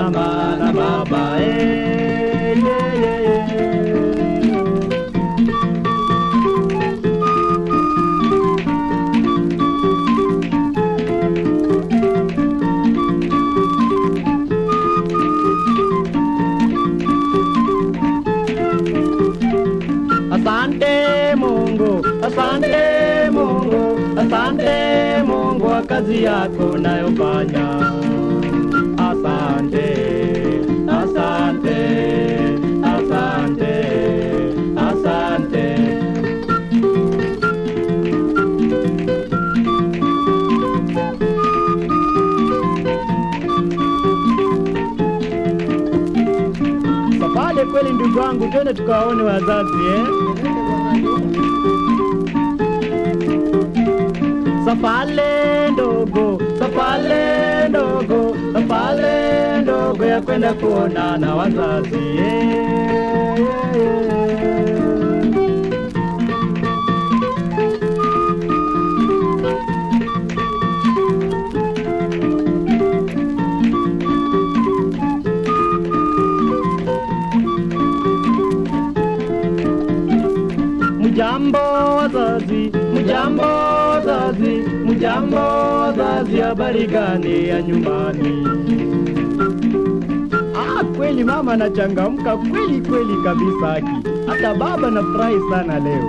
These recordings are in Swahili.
mama na baba eh, yeah, yeah, yeah. Asante Mungu, asante Mungu, asante Mungu kwa kazi yako unayofanya. Asante, asante, asante, asante. Safari kweli ndugu wangu, twende tukawaone wazazi eh? Safale ndogo, safale ndogo, safale ndogo ya kwenda kuona na wazazi yeah. Mjambo wazazi, mjambo wazazi, mjambo wazazi, habari gani ya nyumbani? Ah, kweli mama anachangamka kweli kweli kabisa haki. Hata baba nafurahi sana leo.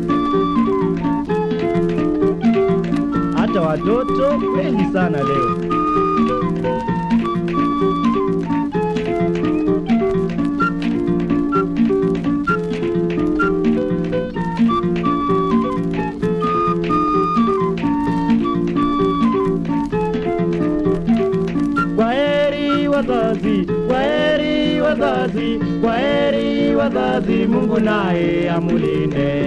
Hata watoto kweli sana leo. Kwaheri wazazi, kwaheri wazazi, kwaheri wazazi, Mungu naye amulinde.